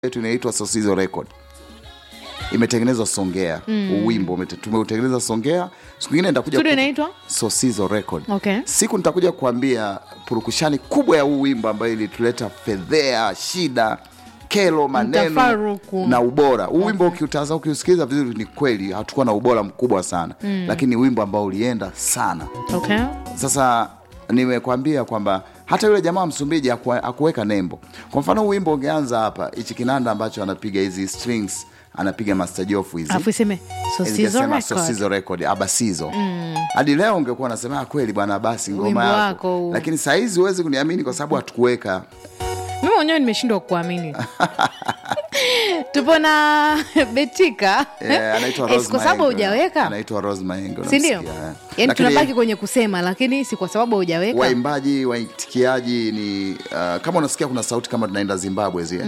yetu inaitwa Sosizo Record imetengenezwa Songea mm. Uwimbo umete- tumeutengeneza Songea. Siku nyingine nitakuja Studio ku- inaitwa? Sosizo Record. Okay. Siku nitakuja kuambia purukushani kubwa ya huu wimbo ambayo ilituleta fedhea, shida, kelo, maneno Mtafaruku. na ubora. Huu wimbo ukiutazama, ukiusikiliza vizuri, ni kweli hatukuwa na ubora mkubwa sana mm. lakini ni wimbo ambao ulienda sana. Okay. Sasa nimekwambia kwamba hata yule jamaa wa Msumbiji haku- hakuweka nembo. Kwa mfano huu wimbo ungeanza hapa, hichi kinanda ambacho anapiga hizi strings, anapiga Master Jofu hizi Alafu iseme Sosizo Ingesema Record. Sosizo Record abasizo hadi leo ungekuwa unasema "Ah, kweli bwana, basi Wimbo ngoma yako, wako huu. lakini saa hizi huwezi kuniamini kwa sababu hatukuweka Mimi mwenyewe nimeshindwa kuamini. Tupo na Betika. Eh, anaitwa Eh, Rose si kwa sababu Mahengo. hujaweka, anaitwa Rose Mahengo, si ndio? unamsikia, eh. Yaani Lakini tunabaki kwenye kusema, lakini si kwa sababu hujaweka. waimbaji waitikiaji ni uh, kama unasikia kuna sauti kama tunaenda Zimbabwe zile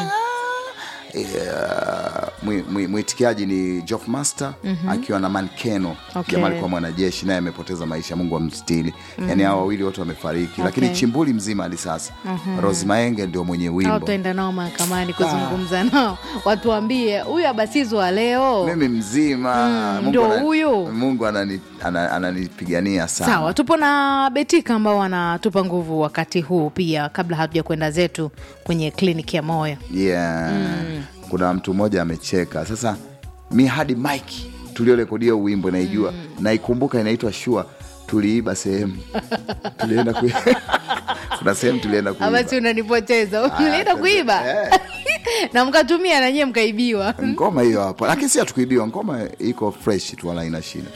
Yeah, mwi- mwi- mwitikiaji ni Jof Master akiwa na Mankeno Okay. jamaa alikuwa mwanajeshi naye amepoteza maisha, Mungu amstili. Yani hao wawili wote wamefariki, lakini Okay. chimbuli mzima hadi sasa Rose Maenge ndio mwenye au wimbo. tuenda nao mahakamani kuzungumza nao, watuambie huyu abasizo wa leo. Mimi mzima Mungu ndio ana- huyu. Mungu anani- ana- ananipigania sana. Sawa, tupo na Betika ambao wanatupa nguvu wakati huu pia, kabla hatuja kwenda zetu kwenye kliniki ya moyo. yeah. Kuna mtu mmoja amecheka sasa, mi hadi mike tuliorekodia huu wimbo naijua naikumbuka, inaitwa Shua. Tuliiba sehemu tulienda kui... kuna sehemu tulienda kuiba Abasi unanipoteza, mlienda sasa, kuiba eh. na mkatumia na nyie mkaibiwa. ngoma hiyo hapo, lakini si hatukuibiwa, ngoma iko fresh tu, wala ina shida.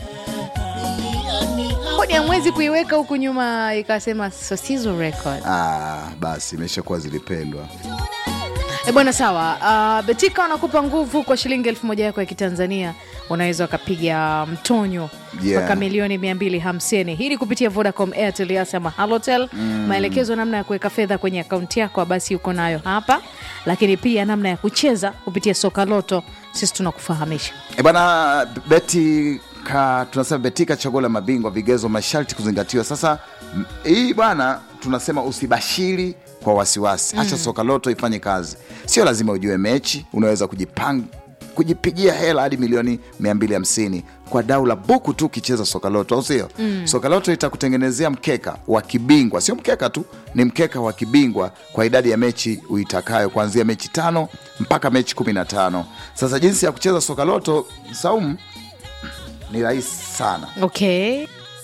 Kodi ya mwezi kuiweka huku nyuma ikasema Sosizo Record. Ah, basi imeshakuwa zilipendwa. E bwana, sawa. Uh, Betika wanakupa nguvu kwa shilingi elfu moja yako ya Kitanzania, unaweza ukapiga mtonyo Yeah. mpaka milioni mia mbili hamsini hili kupitia Vodacom, Airtel, Yas ama Halotel. Maelekezo namna ya kuweka fedha kwenye akaunti yako basi uko nayo hapa, lakini pia namna ya kucheza kupitia soka loto, sisi tunakufahamisha. E bana, beti ka, tunasema betika chaguo la mabingwa, vigezo masharti kuzingatiwa. Sasa m- hii bwana, tunasema usibashiri kwa wasiwasi, acha soka loto ifanye kazi. Sio lazima ujue mechi, unaweza kujipanga kujipigia hela hadi milioni 250 kwa dau la buku tu ukicheza soka loto, au sio? Soka loto itakutengenezea mkeka wa kibingwa, sio mkeka tu, ni mkeka wa kibingwa kwa idadi ya mechi uitakayo, kuanzia mechi tano mpaka mechi 15. Sasa jinsi ya kucheza soka loto, Saumu, ni rahisi sana, Okay.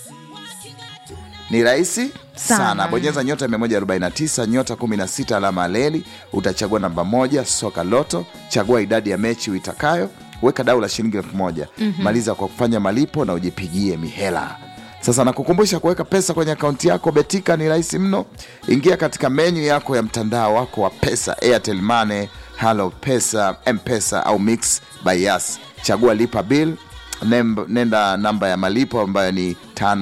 ni rahisi sana. Sana. Bonyeza nyota 149 nyota 16 alama ya leli, utachagua namba moja soka loto, chagua idadi ya mechi uitakayo, weka dau la shilingi elfu moja maliza kwa kufanya malipo na ujipigie mihela. Sasa nakukumbusha kuweka pesa kwenye akaunti yako Betika ni rahisi mno. Ingia katika menyu yako ya mtandao wako wa pesa, Airtel Money, Halo Pesa, Mpesa au Mix by Yas. Chagua lipa bill Nemb- nenda namba ya malipo ambayo ni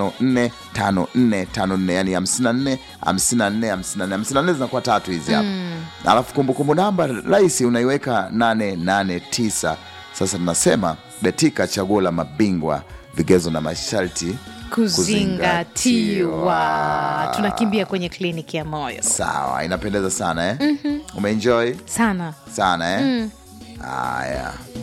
545454 yani 54 54 54 54 zinakuwa tatu hizi hapa alafu kumbukumbu namba rahisi unaiweka 889 sasa tunasema betika chaguo la mabingwa vigezo na masharti Kuzingatiwa. Tunakimbia kwenye kliniki ya moyo sawa inapendeza sana eh? umeenjoy sana. sana eh? haya